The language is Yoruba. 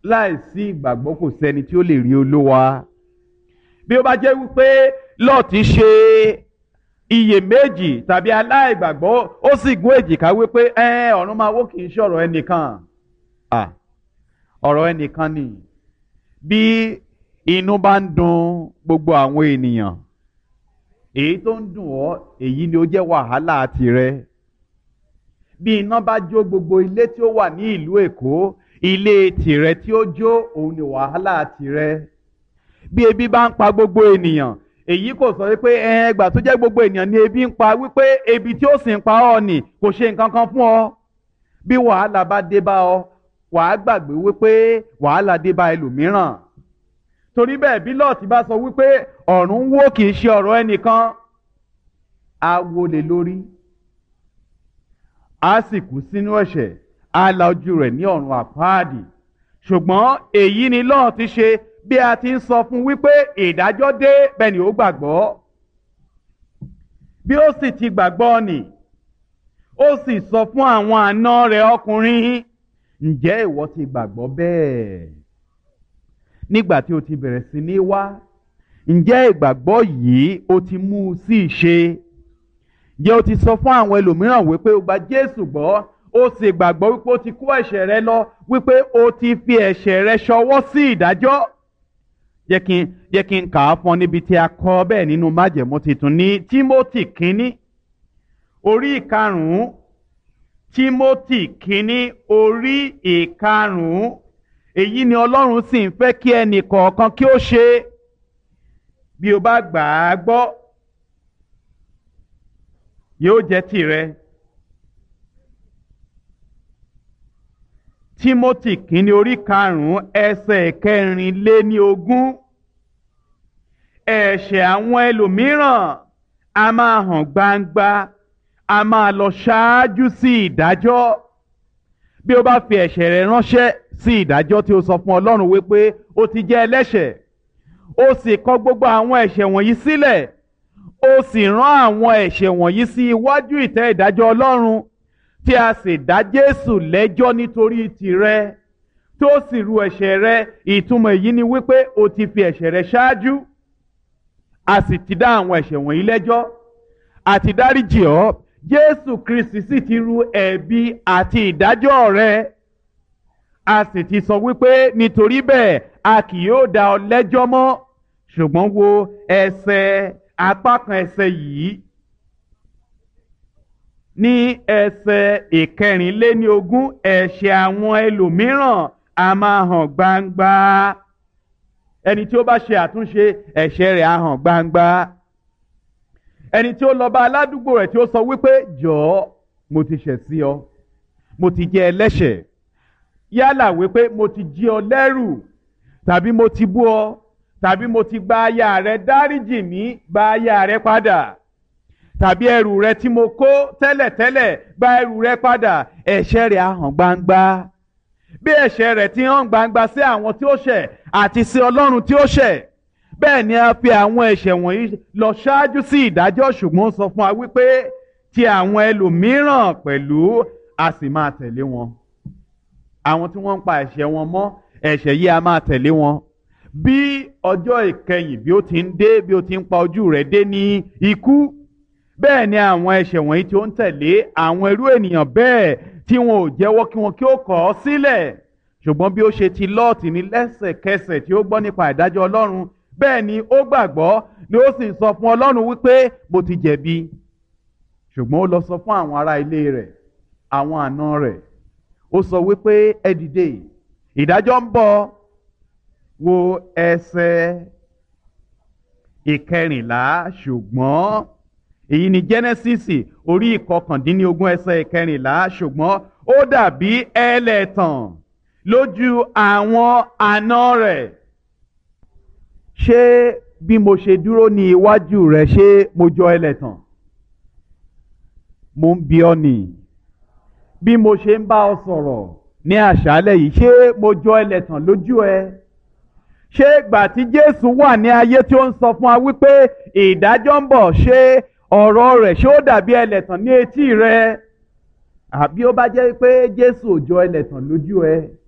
láìsí ìgbàgbọ́ kò sẹ́ni tí ó lè rí olúwa bí ó bá jẹ́ wípé lọ́ọ̀tì ṣe iyèméjì tàbí aláìgbàgbọ́ ó sì gún èjìká wípé ẹ ọ̀run máa wó kì í ṣe ọ̀rọ̀ ẹnìkan ọ̀rọ̀ ẹnìkan ni bí inú bá ń dùn gbogbo àwọn ènìyàn èyí tó ń dùn ọ́ èyí ni ó jẹ́ wàhálà tirẹ̀ bí iná bá jó gbogbo ilé tí ó wà ní ìlú Èkó ilé tìrẹ tí ó jó òun ni wàhálà tirẹ̀ bí ebi bá ń pa gbogbo ènìyàn èyí kò sọ wípé ẹgbà tó jẹ́ gbogbo ènìyàn ni ebi ń pa wípé ebi tí ó sì ń pa ọ́ nì kò ṣe nǹkan kan fún ọ bí wàhálà bá dé bá ọ wàá gbàgbé wípé wàhálà dé bá ẹlòmíràn torí bẹ́ẹ̀ bí lọ́ọ̀tì bá sọ wípé ọ̀run wó kì í ṣe ọ̀rọ̀ ẹnìkan á wọlé lórí á sì kú sínú ẹ̀ṣẹ̀ á la ojú rẹ̀ ní ọ̀run àpáàdì ṣùgbọ́n èyí ni lọ́ọ̀tì ṣe bí a ti ń sọ fún wípé ìdájọ́ dé bẹ́ẹ̀ ni ó gbàgbọ́ bí ó sì ti gbàgbọ́ nì ó sì sọ fún àwọn àna rẹ̀ ọkùnrin ǹjẹ́ ìwọ ti gbàgbọ́ bẹ́ẹ̀ nígbà tí o ti bẹ̀rẹ̀ sí ní wá ǹjẹ́ ìgbàgbọ́ yìí o ti mú u sí ìṣe ǹjẹ́ o ti sọ fún àwọn ẹlòmíràn wípé o gba Jésù gbọ́ o sì gbàgbọ́ wípé o ti kó ẹ̀ṣẹ̀ rẹ lọ wípé o ti fi ẹ̀ṣẹ̀ rẹ ṣọwọ́ sí ìdájọ́ jẹ́ kí n jẹ́ kí n kà á fún ọ níbi tí a kọ bẹ́ẹ̀ nínú májẹ̀mú titun ní Tímótì kínní orí ìkarùn-ún Tímótì kínní orí ìkarùn-ún èyí ni Ọlọ́run sì ń fẹ́ kí ẹnì kọ̀ọ̀kan kí ó ṣe bí o bá gbà á gbọ́ yóò jẹ́ tìrẹ. Tímótì kínní orí karùn-ún ẹsẹ̀ kẹrìnléní ogún ẹ̀ṣẹ̀ àwọn ẹlòmíràn a máa hàn gbangba a máa lọ ṣáájú sí ìdájọ́ bí o bá fi ẹ̀ṣẹ̀ rẹ ránṣẹ́ sí ìdájọ́ tí o sọ fún Ọlọ́run wípé o ti jẹ́ ẹlẹ́ṣẹ̀ o sì kọ gbogbo àwọn ẹ̀ṣẹ̀ wọ̀nyí sílẹ̀ o sì rán àwọn ẹ̀ṣẹ̀ wọ̀nyí sí iwájú ìtẹ́ ìdájọ́ Ọlọ́run tí a sì dá Jésù lẹ́jọ́ nítorí tìrẹ tó sì ru ẹ̀ṣẹ̀ rẹ ìtumọ̀ èyí ni wípé o ti fi ẹ̀ṣẹ̀ rẹ ṣáájú a sì ti dá àwọn ẹ̀ṣẹ̀ wọ̀nyí lẹ́jọ́ àti dáríjì ọ́ Jésù Kristi sì ti ru ẹ̀bi àti ìdájọ́ rẹ a sì ti sọ wípé nítorí bẹ́ẹ̀ a kì yóò dá ọ lẹ́jọ́ mọ́ ṣùgbọ́n wo ẹsẹ̀ apá kan ẹsẹ̀ yìí ní ẹsẹ̀ ìkẹrìnléníogún ẹ̀ṣẹ̀ àwọn ẹlòmíràn a máa hàn gbangba ẹni tí ó bá ṣe àtúnṣe ẹ̀ṣẹ̀ rẹ̀ á hàn gbangba ẹni tí ó lọ bá aládùúgbò rẹ̀ tí ó sọ wípé jọ̀ọ́ mo ti ṣẹ̀ sí ọ mo ti jẹ́ ẹlẹ́ṣẹ̀ yálà wípé mo ti jí ọ lẹ́rù tàbí mo ti bú ọ tàbí mo ti gba aya rẹ dáríjì mí gba aya rẹ padà tàbí ẹrù rẹ tí mo kó tẹ́lẹ̀tẹ́lẹ̀ gba ẹrù rẹ padà ẹ̀ṣẹ̀ rẹ̀ á hàn gbangba bí ẹ̀ṣẹ̀ rẹ̀ ti hàn gbangba sí àwọn tí ó ṣẹ̀ àti sí Ọlọ́run tí ó ṣẹ̀ bẹ́ẹ̀ ni a fi àwọn ẹ̀ṣẹ̀ wọ̀nyí lọ ṣáájú sí ìdájọ́ ṣùgbọ́n sọ fún wa wípé ti àwọn ẹlòmíràn pẹ̀lú a sì máa tẹ̀lé wọn àwọn tí wọ́n ń pa ẹ̀ṣẹ̀ wọn mọ́ ẹ̀ṣẹ̀ yìí a máa tẹ̀lé wọn bí ọjọ́ ìkẹyìn bí ó ti ń dé bí ó ti ń pa ojú rẹ̀ dé ní ikú bẹ́ẹ̀ ni àwọn ẹ̀ṣẹ̀ wọ̀nyí tí ó ń tẹ̀lé àwọn irú ènìyàn bẹ́ẹ̀ tí wọn ò jẹ́wọ́ kí wọn kí ó kọ̀ ọ́ sílẹ̀ ṣùgbọ́n bí ó ṣe ti lọ́ọ̀tì ní lẹ́sẹ̀kẹsẹ̀ tí ó gbọ́ nípa ìdájọ́ Ọlọ́run bẹ́ẹ̀ ni ó gbàgbọ́ ni ó sì sọ fún Ọlọ́run wípé mo ti jẹ̀bi ṣùgbọ́n ó lọ sọ fún àwọn ará ilé rẹ̀ àwọn àna rẹ̀ ó sọ wípé ẹ dìde ìdájọ́ ń bọ̀ wo ẹsẹ̀ ìkẹrìnlá ṣùgbọ́n èyí ni Genesis orí ìkọkàndínlógún ẹsẹ̀ ìkẹrìnlá ṣùgbọ́n ó dàbí ẹlẹ́tàn lójú àwọn àna rẹ̀ ṣé bí mo ṣe dúró ní iwájú rẹ̀ ṣé mo jọ ẹlẹ́tàn mo ń bi ọ́ nìyí bí mo ṣe ń bá ọ sọ̀rọ̀ ní àṣálẹ̀ yìí ṣé mo jọ ẹlẹ́tàn lójú ẹ ṣé ìgbà tí Jésù wà ní ayé tí ó ń sọ fún wa wípé ìdájọ́ ń bọ̀ ṣé ọ̀rọ̀ rẹ̀ ṣé ó dàbí ẹlẹ́tàn ní etí rẹ àbí ó bá jẹ́ pé Jésù ò jọ ẹlẹ́tàn lójú ẹ